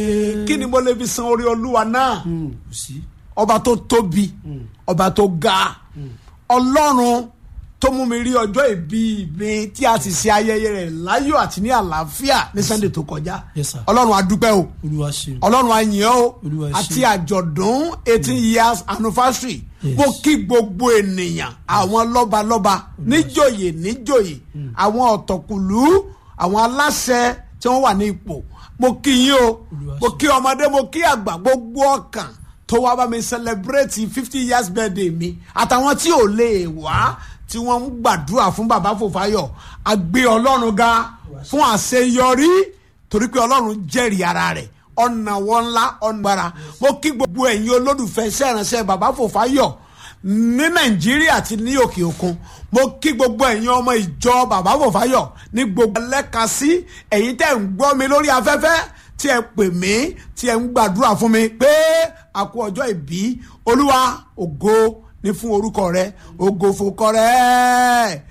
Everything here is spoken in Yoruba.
kí ni mo lè fi san orí olúwa náà Mm, kò sí. ọba tó tóbi ọba tó ga ọlọ́run tó mú mi rí ọjọ́ ìbí mi tí a sì ṣe ayẹyẹ rẹ̀ láyọ̀ àti ní àlàáfíà ní sunday tó kọjá Yes, sir. ọlọ́run a dúpẹ́ o olúwa ṣeun. ọlọ́run a yìn ọ́ o Olúwa ẹ ṣé. àti àjọ̀dún eighteen years anniversary Yes. mo kí gbogbo ènìyàn àwọn lọ́balọ́ba níjòyè níjòyè àwọn ọ̀tọ̀kùlú àwọn aláṣẹ tí wọ́n wà ní ipò mo kí yín o Olúwa mo ṣeun. kí ọmọdé mo kí àgbà gbogbo ọkàn tó wá bá mi celebrate fifty years birthday mi àtàwọn tí ò lè wá tí wọ́n ń gbàdúrà fún bàbá Fòfáyọ̀ a gbé ọlọ́run ga fún àṣeyọrí torí pé ọlọ́run jẹ́rìí ara rẹ̀ ọ̀nà wọn ńlá ọ̀nà gbára mo kí gbogbo ẹ̀yin olólùfẹ́ iṣẹ́ ìránṣẹ́ bàbá Fòfáyọ̀ ní nàìjíríà àti ní òkè òkun mo kí gbogbo ẹ̀yin ọmọ ìjọ bàbá Fòfáyọ̀ ní gbogbo ẹlẹ́ka sí ẹ̀yin tẹ́ ń gbọ́ mi lórí afẹ́fẹ́ tí ẹ pè mí tí ẹ ń gbàdúrà fún mi pé a kú ọjọ́ ìbí olúwa ògo ní fún orúkọ rẹ ògo fòkọ rẹ